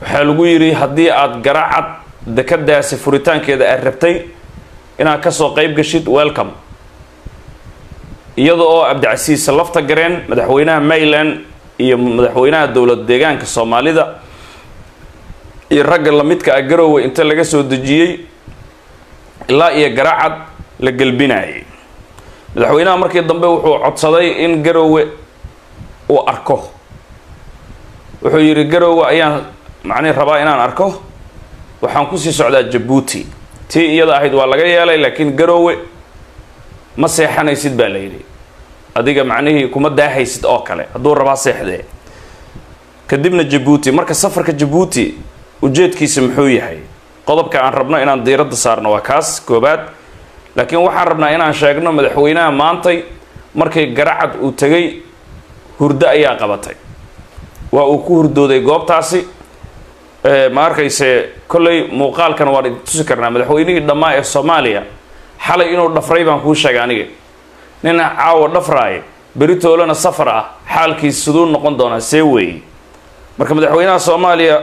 waxaa lagu yidhi haddii aada garacad dekadaasi furitaankeeda aad rabtay inaad kasoo qeyb gashid welcome iyada oo cabdicasiis lafta gareen madaxweynaha mayland iyo madaxweynaha dowlad deegaanka soomaalida iyo ragga lamidka ah garoowe inta laga soo dejiyey ilaa iyo garacad la gelbinayay madaxweynaha markii dambe wuxuu codsaday in garoowe uu arko wuxuu yidhi garoowe ayaan macnihi rabaa inaan arko waxaan kusii socdaa jabuuti tii iyada ahayd waa laga yeelay laakiin garoowe ma seexanaysid baa la yidhi adiga macnihii kuma daahaysid oo kale hadduu rabaa seexdee kadibna jabuuti marka safarka jabuuti ujeedkiisa muxuu yahay qodobka aan rabno inaan diiradda saarno waa kaas koobaad laakiin waxaan rabnaa inaan sheegno madaxweynaha maantay markay garacad uu tegay hurdo ayaa qabatay waa uu ku hurdooday goobtaasi ma arkayse kolley muuqaalkan waan idin tusi karnaa madaxweynihii dhammaa ee soomaaliya xalay inuu dhafray baan kuu sheegay aniga nin caawa dhafraaya beritoolana safar ah xaalkiis siduu noqon doonaa see weeye marka madaxweynaha soomaaliya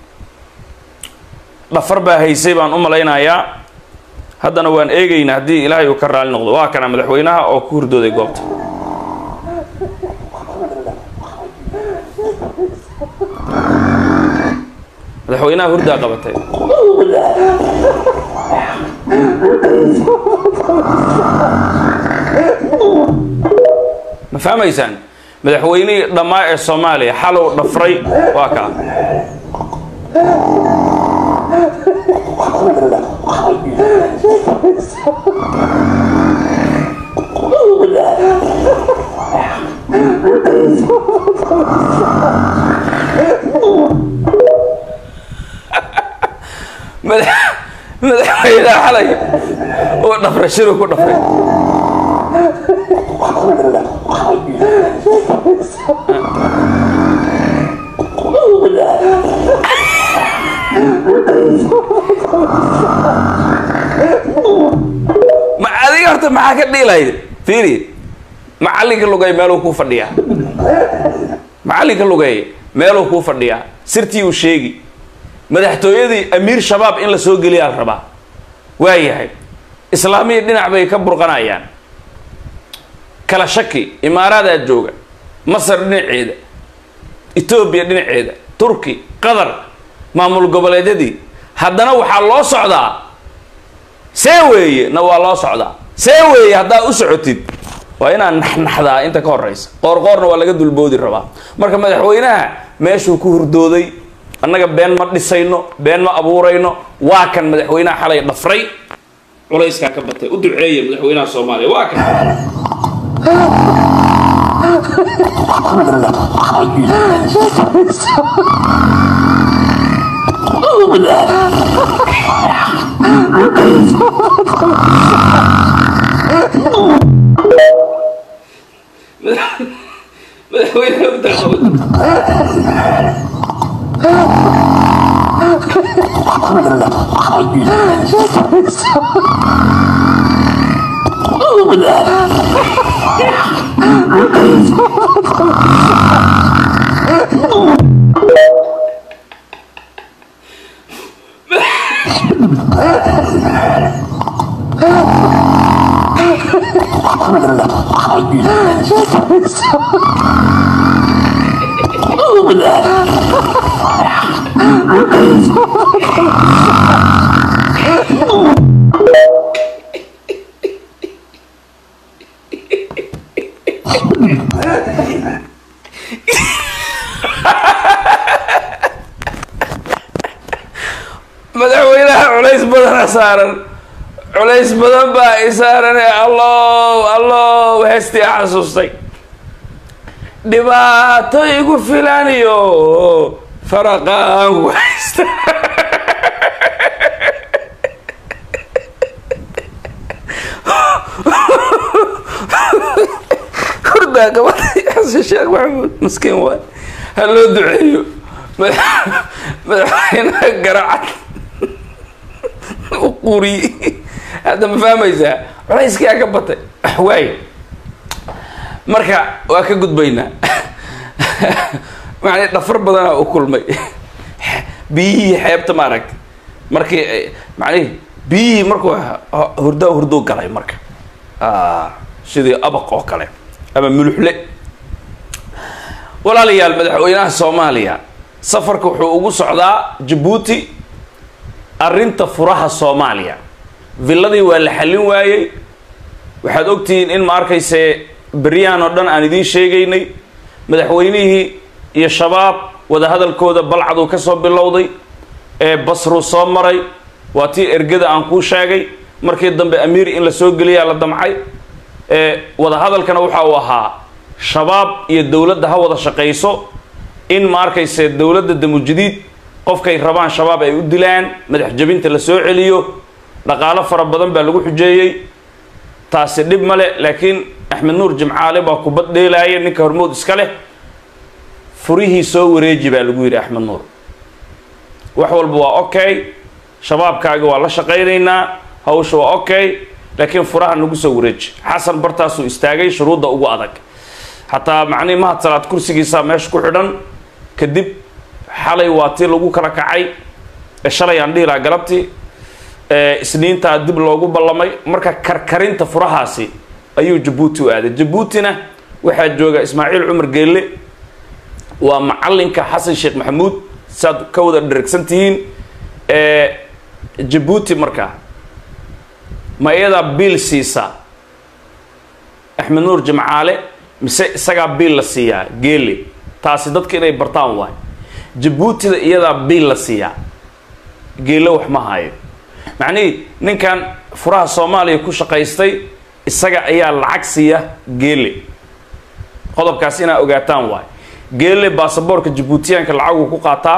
dhafar baa haysay baan u malaynayaa haddana waan eegaynaa haddii ilaahay uu ka raali noqdo waa kana madaxweynaha oo ku hurdooday goobta madaxweynaha hurdaa qabatay ma fahmaysaan madaxweynihii dhammaa ee soomaaliya xalow dhafray waa kaa madaxweynaha xalay uu dhafray shiruu ku dhafray ma adiga horta maxaa ka dhiilayd fiiri macallinka lugay meeluu kuu fadhiyaa macallinka lugay meeluu kuu fadhiyaa sirtii uu sheegi madaxtooyadii amiir shabaab in la soo geliyaa la rabaa waayahay islaamiyii dhinac bay ka burqanayaan kala shaki imaaraadaa jooga masar dhinaceeda etoobiya dhinaceeda turki qatar maamul goboleedyadii haddana waxaa loo socdaa see weeye na waa loo socdaa see weeye haddaa u socotid waa inaad naxnaxdaa inta ka horeysa qoorqoorna waa laga dulboodi rabaa marka madaxweynaha meeshuu ku hurdooday annaga been ma dhisayno been ma abuurayno waa kan madaxweynaha xalay dhafray culayskaa ka batay u duceeya madaxweynaha soomaaliya waa kan madaxweynaha hurdaa qabatay madaxweynaha culays badana saaran culays badan baa i saaran ee allow allow heestii a xasuustay dhibaato igu filan iyo faraqaan ku haysta hurdaa gabaday xasan sheekh maxamuud maskiin waay ha loo duceeyo madaxweynaha garacad u quriye hadda ma fahmaysaa culayskaa ka batay waay marka waa ka gudbaynaa macnii dhafar badanaa u kulmay biyihii xeebta ma aragti markii macnihi biyihii markuu hurdo hurduu galay marka sidii abaq oo kale ama muluxle walaalayaal madaxweynaha soomaaliya safarka wuxuu ugu socdaa jabuuti arrinta furaha soomaaliya villadii waa la xallin waayey waxaad ogtihiin in ma arkayse beryahan oo dhan aan idiin sheegaynay madaxweynihii iyo shabaab wadahadalkooda balcaduu ka soo bilowday ee basruu soo maray waa tii ergada aan kuu sheegay markii dambe amiir in la soo geliyaa la damcay ee wadahadalkana waxa uu ahaa shabaab iyo dowladda ha wada shaqayso in ma arkayse dowladda damujadiid qofkay rabaan shabaab ay u dilaan madax jabinta la soo celiyo dhaqaalo fara badan baa lagu xujeeyey taasi dhib male laakiin axmed nuur jimcaale baa kubad dheelaaya ninka hormood iska leh furihii soo wareeji baa lagu yidhi axmed nuur wax walba waa okay shabaabkaaga waa la shaqaynaynaa hawsha waa okay laakiin furaha nagu soo wareeji xasan bartaasuu istaagay shuruudda ugu adag xataa macnihi mahad salaad kursigiisaa meesha ku xidhan kadib xalay waa tii lagu kala kacay shalay aan dhihi lahaa galabtii isniintaa dib loogu ballamay marka karkarinta furahaasi ayuu jabuuti u aaday jabuutina waxaa jooga ismaaciil cumar geelle waa macalinka xasan sheekh maxamuud saad ka wada dheragsan tihiin jabuuti marka ma iyadaa biil siisa axmed nuur jimcaale mise isagaa biil la siiyaa geele taasi dadka inay bartaan waay jabuutida iyadaa biil la siiyaa geele wax ma hayo macnihii ninkan furaha soomaaliya ku shaqaystay isaga ayaa lacag siiya geele qodobkaas inaa ogaataan waay geele baasaboorka jabuutiyaanka lacaguu ku qaataa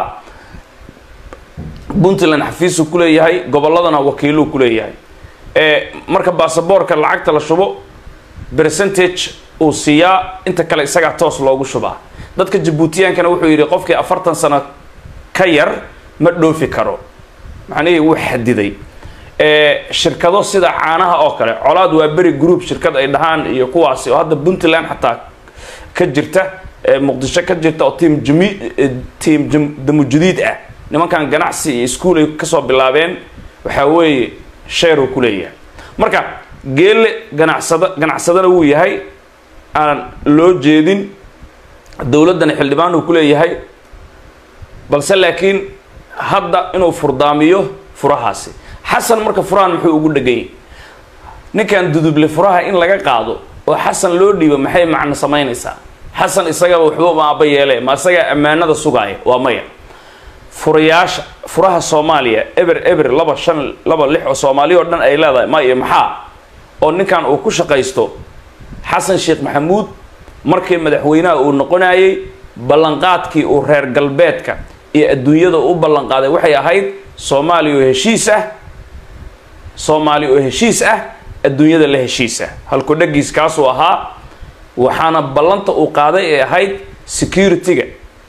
puntland xafiisuu ku leeyahay gobolladana wakiiluu ku leeyahay marka baasaboorka lacagta la shubo percentage uu siiyaa inta kale isagaa toos loogu shubaa dadka jabuutiyaankana wuxuu yidhi qofkii afartan sano ka yar ma dhoofi karo macnihii wuu xadiday shirkado sida caanaha oo kale colaad waa beri group shirkad ay dhahaan iyo kuwaasi oo hadda puntland xataa ka jirta muqdisho ka jirta oo tiam jami tiam damujadiid ah nimankan ganacsi iyo ischool ay kasoo bilaabeen waxaa weeye sheeruu ku leeyahay marka geelle ganacsada ganacsadana wuu yahay aan loo jeedin dowladdana xildhibaan uu ku leeyahay balse laakiin hadda inuu furdaamiyo furahaasi xasan marka furahan muxuu ugu dheganyay ninkan duduble furaha in laga qaado oo xasan loo dhiibo maxay macno samaynaysaa xasan isagaba waxba ma aaba yeele ma isagaa ammaanada sugaaya waa maya furayaasha furaha soomaaliya eber eber laba shan laba lix oo soomaaliya oo dhan ay leedahay maya maxaa oo ninkan uu ku shaqaysto xasan sheekh maxamuud markii madaxweynaha uu noqonayay ballanqaadkii uu reer galbeedka iyo adduunyada u ballanqaaday waxay ahayd soomaaliya oo heshiis ah soomaaliya oo heshiis ah adduunyada la heshiis ah halku dhagiis kaasuu ahaa waxaana ballanta uu qaaday ee ahayd security-ga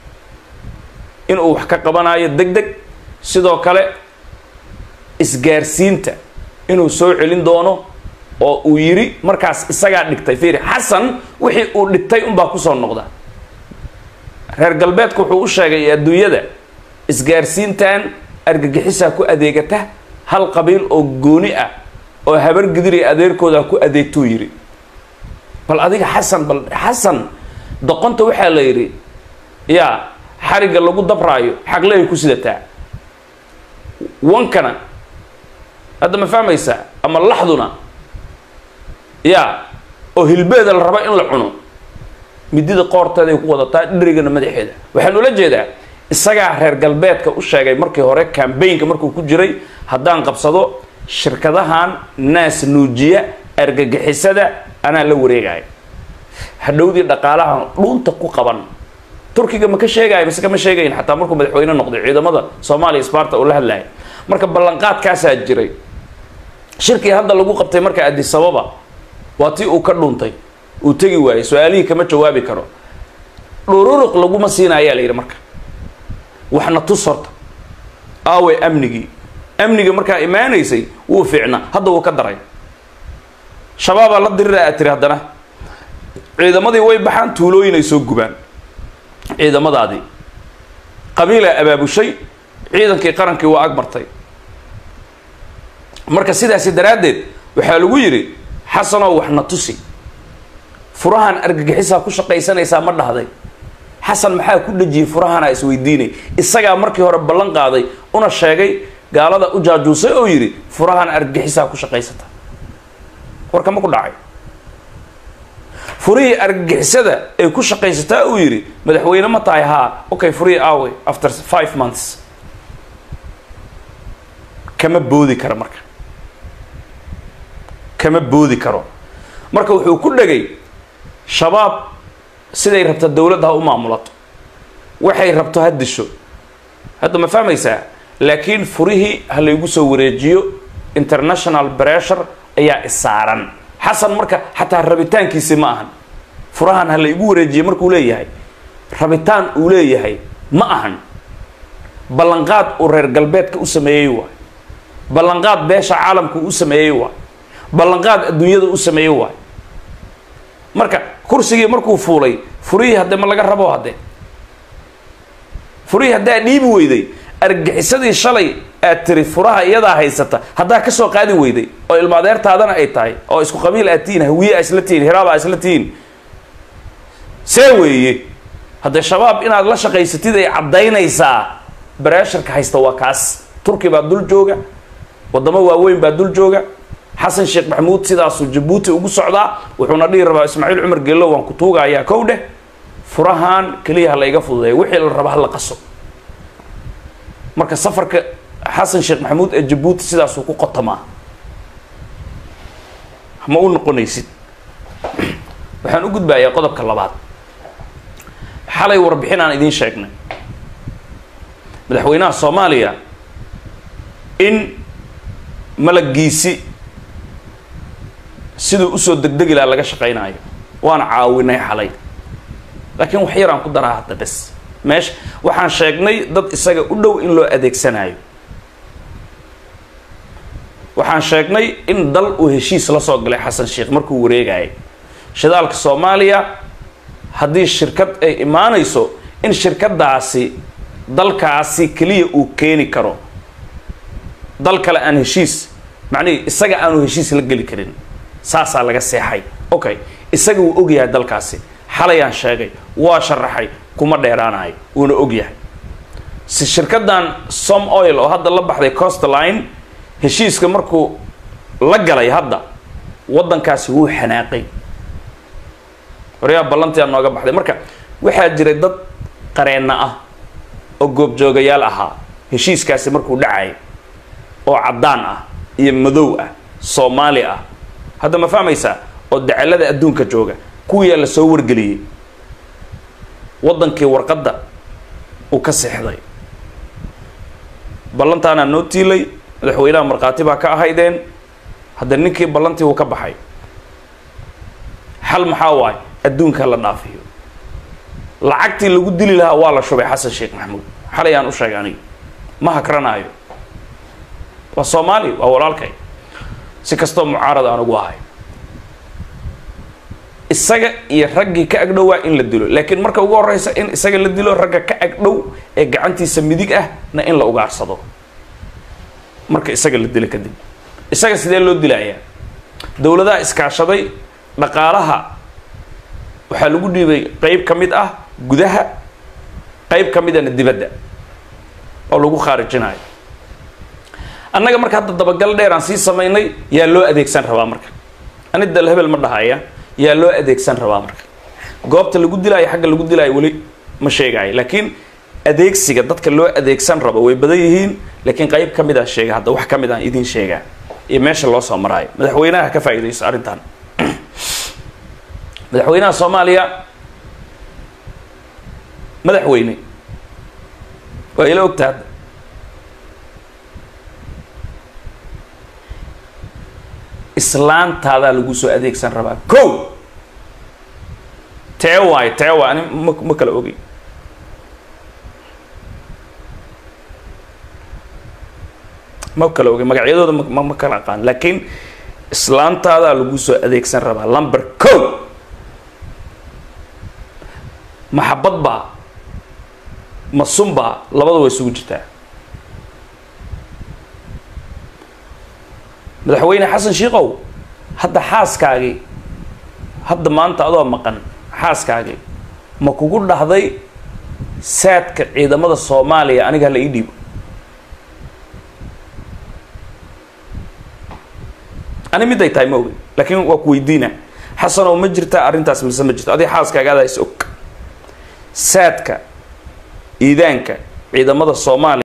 inuu wax ka qabanayo deg deg sidoo kale isgaarsiinta inuu soo celin doono oo uu yidhi markaas isagaa dhigtay fiiri xasan wixii uu dhigtay unbaa kusoo noqda reer galbeedka wuxuu u sheegay adduunyada isgaarsiintan argagixisaa ku adeegata hal qabiil oo gooni ah oo habar gidiri adeerkooda ku adeegtuu yidhi bal adiga xasan bal xasan doqonta waxaa la yidhi yaa xarigga lagu dabraayo xaqleay ku sidataa wankana hadda ma fahmaysaa ama laxduna yaa oo hilbeeda la raba in la cuno midida qoorteeday ku wadataa dherigana madaxeeda waxaan ula jeedaa isagaa reer galbeedka u sheegay markii hore cambaynka markuu ku jiray haddaan qabsado shirkadahan naas nuujiya argagixisada anaa la wareegaya hadhowdii dhaqaalaha dhuunta ku qaban turkiga ma ka sheegaayo mise kama sheegayin xataa markuu madaxweyne noqday ciidamada soomaaliya sbarta uu la hadlaya marka ballanqaadkaasaa jiray shirkii hadda lagu qabtay marka adisababa waa tii uu ka dhuuntay uu tegi waayey su-aalihii kama jawaabi karo dhururuq laguma siina ayaa la yidhi marka waxna tus horta aawe amnigii amniga markaa imaanaysay wuu fiicnaa hadda wuu ka daray shabaabaa la dirira aad tiri haddana ciidamadii way baxaan tuulooyin ay soo gubaan ciidamadaadii qabiilaa abaabushay ciidankii qarankii waa ag martay marka sidaasi daraaddeed waxaa lagu yidhi xasanow waxna tusi furahan argagixisaa ku shaqaysanaysaa ma dhahday xasan maxaa ku dhejiyey furahanaa isweydiinay isagaa markii hore ballan qaaday una sheegay gaalada u jaajuusay oo yidhi furahan argagixisaa ku shaqaysata warka ma ku dhacay furihii argagixisada ay ku shaqaysataa uu yidhi madaxweyne ma tahay haa okay furihii aaway after five months kama boodi karo marka kama boodi karo marka wuxuu ku dhegay shabaab siday rabta dowladda ha u maamulato waxay rabto ha disho hadda ma fahmaysaa laakiin furihii ha laygu soo wareejiyo international pressure ayaa isaaran xasan marka xataa rabitaankiisi ma ahan furahan ha laygu wareejiye markuu leeyahay rabitaan uu leeyahay ma ahan ballanqaad uu reer galbeedka u sameeyey waay ballanqaad beesha caalamka u sameeyey waay ballanqaad adduunyada u sameeyey waay marka kursigii markuu fuulay furihii hadde ma laga rabo hadde furihii haddaa dhiibi weyday argagixisadii shalay aad tiri furaha iyadaa haysata haddaa kasoo qaadi weyday oo ilmaadeertaadana ay tahay oo isku qabiil aad tihiin hawiye a isla tihiin hiraaba a isla tihiin see weeye haddee shabaab inaad la shaqaysatid ay caddaynaysaa bareesharka haysta waa kaas turki baa dul jooga waddamo waaweyn baa dul jooga xasan sheekh maxamuud sidaasuu jabuuti ugu socdaa wuxuuna dhihi rabaa ismaaciil cumar geello waan ku tuugayaa kow dheh furahan keliya ha la iga fududeeya wixii la raba ha la qaso marka safarka xasan sheekh maxamuud ee jabuuti sidaasuu ku qotamaa ma u noqonaysid waxaan u gudbayaa qodobka labaad xalay warbixin aan idiin sheegnay madaxweynaha soomaaliya in malagiisi siduu usoo degdegi laha laga shaqaynayo waana caawinay xalay laakiin wax yaraan ku daraa hadda bes meesha waxaan sheegnay dad isaga u dhow in loo adeegsanayo waxaan sheegnay in dal uu heshiis la soo galay xasan sheekh markuu wareegayay shidaalka soomaaliya haddii shirkad ay imaanayso in shirkadaasi dalkaasi keliya uu keeni karo dal kale aan heshiis macnihii isaga aanu heshiis la geli karin saasaa laga seexay okay isaga wuu ogyahay dalkaasi xalayaan sheegay waa sharaxay kuma dheeraanayo wuuna ogyahay si shirkadan som oil oo hadda la baxday costline heshiiska markuu la galay hadda waddankaasi wuu xanaaqay horyaa ballantii aa nooga baxday marka waxaa jiray dad qareenna ah oo goobjoogayaal ahaa heshiiskaasi markuu dhacay oo caddaan ah iyo madow ah soomaali ah hadda ma fahmaysaa oo dacalada adduunka jooga kuwiyaa la soo wargeliyey waddankii warqadda uu ka seexday ballantaanaa noo tiilay madaxweynaha markhaati baa ka ahaydeen hadda ninkii ballantii uu ka baxay xal maxaa waay adduunka la dhaafiyo lacagtii lagu dili lahaa waa la shubay xasan sheekh maxamuud xalay aan u sheegay aniga ma hakranaayo waa soomaali waa walaalkay si kastoo mucaarad aan ugu ahay isaga iyo raggii ka agdhowaa in la dilo laakiin marka ugu horeysa in isaga la dilo ragga ka agdhow ee gacantiisa midig ah na in la ugaarsado marka isaga la dilo kadib isaga sidee loo dilayaa dowladaha iskaashaday dhaqaalaha waxaa lagu dhiibay qeyb ka mid ah gudaha qeyb ka midana dibadda oo lagu khaarijinayo annaga marka hadda dabagal dheer aan sii samaynay yaa loo adeegsan rabaa marka ani dal hebel ma dhahaya yaa loo adeegsan rabaa marka goobta lagu dilaayo xagga lagu dilaayo weli ma sheegayo laakiin adeegsiga dadka loo adeegsan rabo way badan yihiin laakiin qayb ka mid a sheega hadda wax ka mid aan idiin sheegaa iyo meesha loo soo maraayo madaxweynaha ka faa'iidayso arrintan madaxweynaha soomaaliya madaxweyne waa ila ogta hadda islaantaadaa lagu soo adeegsan rabaa ko tee waayo tee waay ani ma ma kala ogey ma kala ogey magacyadooda ma ma kala aqaan laakiin islaantaadaa lagu soo adeegsan rabaa lumber co maxabad baa ma sun baa labada way isugu jirtaa madaxweyne xasan shiikow hadda xaaskaagii hadda maanta adoo maqan xaaskaagii ma kugu dhahday saadka ciidamada soomaaliya aniga hala ii dhiibo ani miday tahay ma ogin laakiin waa ku weydiina xasanow ma jirta arrintaas mise ma jirto adiga xaaskaagaada is og saadka iidaanka ciidamada soomaaliya